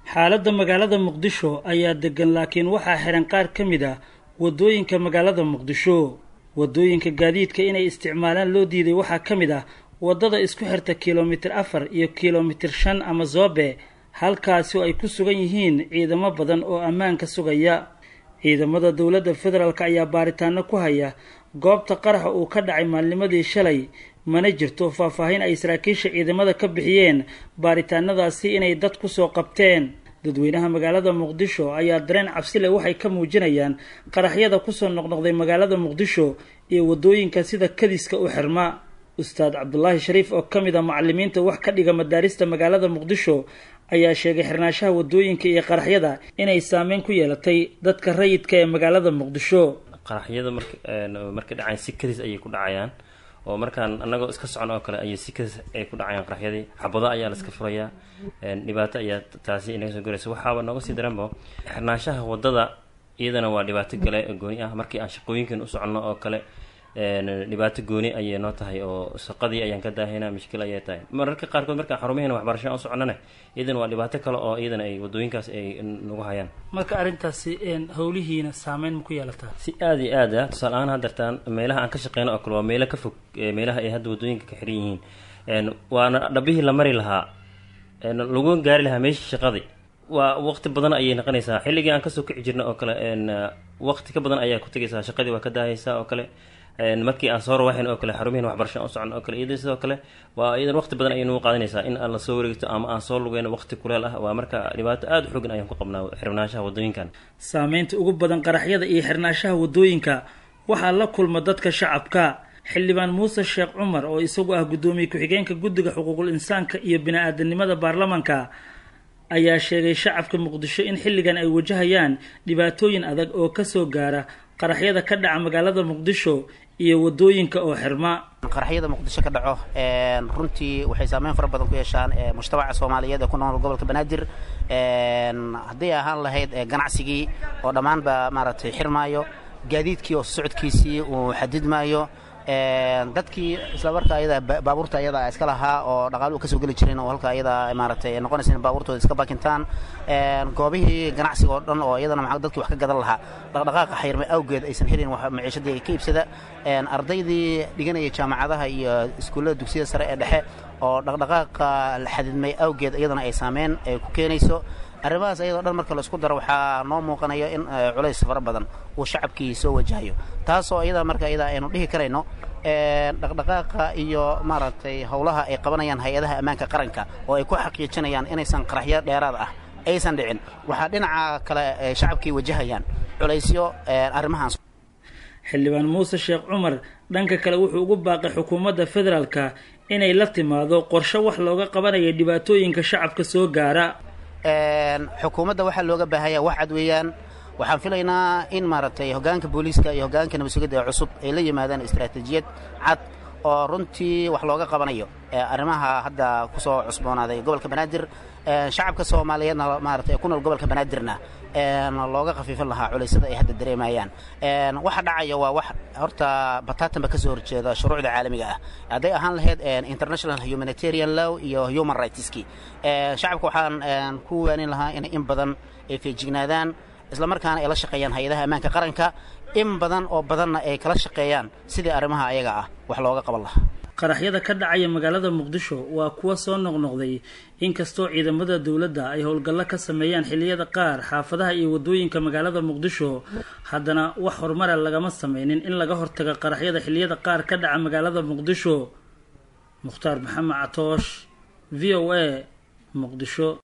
xaaladda magaalada muqdisho ayaa degan laakiin waxaa xihan qaar ka mid ah waddooyinka magaalada muqdisho waddooyinka gaadiidka inay isticmaalaan loo diiday waxaa ka mid ah waddada isku xirta kilomitir afar iyo kilomitir shan ama zoobe halkaasi oo ay ku sugan yihiin ciidamo badan oo ammaanka sugaya ciidamada dowladda federaalk ayaa baaritaano ku haya goobta qaraxa uu ka dhacay maalnimadii shalay mana jirto faahfaahin ay saraakiisha ciidamada ka bixiyeen baaritaanadaasi inay dad kusoo qabteen dadweynaha magaalada muqdisho ayaa dareen cabsile waxay ka muujinayaan qaraxyada kusoo noqnoqday magaalada muqdisho iyo waddooyinka sida kadiska u xirma ustaad cabdulaahi shariif oo ka mid a macalimiinta wax ka dhiga madaarista magaalada muqdisho ayaa sheegay xirnaanshaha waddooyinka iyo qaraxyada inay saameyn ku yeelatay dadka rayidka ee magaalada muqdisho qaraxyada mark markay dhacayaan si kadis ayay ku dhacayaan oo markaan anagoo iska socon oo kale ayay si kadis ay ku dhacayaan qaraxyadii xabado ayaa la iska furayaa dhibaato ayaa taasi inaga soo goraysa waxaaba nooga sii daranba xirnaanshaha waddada iyadana waa dhibaato gale gooni ah markii aan shaqooyinkan u soconno oo kale dhibaato gooni ayay noo tahay oo shaqadii ayaan ka daahayna mushkil ayay tahay mararka qaarkood markaan xarumaheena waxbarashaan u soconnana iyadana waa dhibaato kale oo iyadana ay waddooyinkaas ay nagu hayaan marka arrintaasi howlihiina saameyn ma ku yeelataa si aada iyo aad ah tusaale ahaan haddartaan meelaha aan ka shaqeyno oo kale waa meelo ka fog meelaha ay hadda waddooyinka ka xiran yihiin waana dhabihii la mari lahaa lagu gaari lahaa meeshii shaqadii waa waqti badan ayay noqonaysaa xilligii aan kasoo kici jirna oo kale waqti ka badan ayaa ku tegaysaa shaqadii waa ka daahaysaa oo kale markii aan soo rawaxayn oo kale xarumihin waxbarashaan u socon oo kale iyada sidoo kale waa iyadan waqti badan ayay nagu qaadanaysaa in aan lasoo wareegto ama aan soo lugeyno waqti kuleel ah waa marka dhibaato aada u xoogan ayaan ku qabnaa xirnaanshaha waddooyinkan saameynta ugu badan qaraxyada iyo xirnaanshaha waddooyinka waxaa la kulma dadka shacabka xildhibaan muuse sheekh cumar oo isagu ah guddoomiye ku-xigeenka guddiga xuquuqul insaanka iyo bini-aadanimada baarlamanka ayaa sheegay shacabka muqdisho in xilligan ay wajahayaan dhibaatooyin adag oo kasoo gaara qaraxyada ka dhaca magaalada muqdisho iyo waddooyinka oo xirma qaraxyada muqdisho ka dhaco runtii waxay saameyn fara badan ku yeeshaan mujtamaca soomaaliyeed ee ku nool gobolka banaadir hadday ahaan lahayd ganacsigii oo dhammaanba maaragtay xirmaayo gaadiidkii oo socodkiisii uu xadidmaayo dadkii isla marka ayada baabuurta ayada iska lahaa oo dhaqaaluhu kasoo geli jirin oo halka ayada maaragtay noqonaysa in baabuurtooda iska bakintaan goobihii ganacsiga oo dhan oo iyadana maa dadkii wax ka gadan lahaa dhaqdhaqaaqa xayrme awgeed aysan helin maciishadii ka iibsada ardaydii dhiganaya jaamacadaha iyo iskuullada dugsiyada sare ee dhexe oo dhaqdhaqaaqa la xadidmay awgeed iyadana ay saameyn ay ku keenayso arrimahaas ayadoo dhan marka laisku daro waxaa noo muuqanaya in culays fara badan uu shacabkii soo wajahayo taasoo iyada marka iyada aynu dhihi karayno dhaqdhaqaaqa iyo maaragtay howlaha ay qabanayaan hay-adaha ammaanka qaranka oo ay ku xaqiijinayaan inaysan qaraxyo dheeraad ah aysan dhicin waxaa dhinaca kale shacabkii wajahayaan culaysyo arrimahaas xildhibaan muuse sheekh cumar dhanka kale wuxuu ugu baaqay xukuumadda federaalka inay la timaado qorshe wax looga qabanayo dhibaatooyinka shacabka soo gaara xukuumadda waxaa looga baahaya wax cad weeyaan waxaan filaynaa in maaragtay hoggaanka booliiska iyo hoggaanka nabadsugadda ee cusub ay la yimaadaan istaraatiijiyad cad oo runtii wax looga qabanayo arrimaha hadda kusoo cusboonaaday gobolka banaadir shacabka soomaaliyeedna maarata ee ku nool gobolka banaadirna looga khafiifin lahaa culaysyada ay hadda dareemayaan waxa dhacaya waa wax horta bataatanba kasoo horjeeda shuruucda caalamiga ah hadday ahaan lahayd international humanitarian law iyo human rightski shacabka waxaan ku waanin lahaa in in badan ay feejignaadaan isla markaana ay la shaqeeyaan hay-adaha ammaanka qaranka in badan oo badanna ay kala shaqeeyaan sidii arrimaha ayaga ah wax looga qaban lahaa qaraxyada ka dhacaya magaalada muqdisho waa kuwa soo noqnoqday inkastoo ciidamada dowladda ay howlgallo ka sameeyaan xilliyada qaar xaafadaha iyo waddooyinka magaalada muqdisho haddana wax horumara lagama sameynin in laga hortago qaraxyada xilliyada qaar ka dhaca magaalada muqdisho mukhtaar maxamed catoosh v o a muqdisho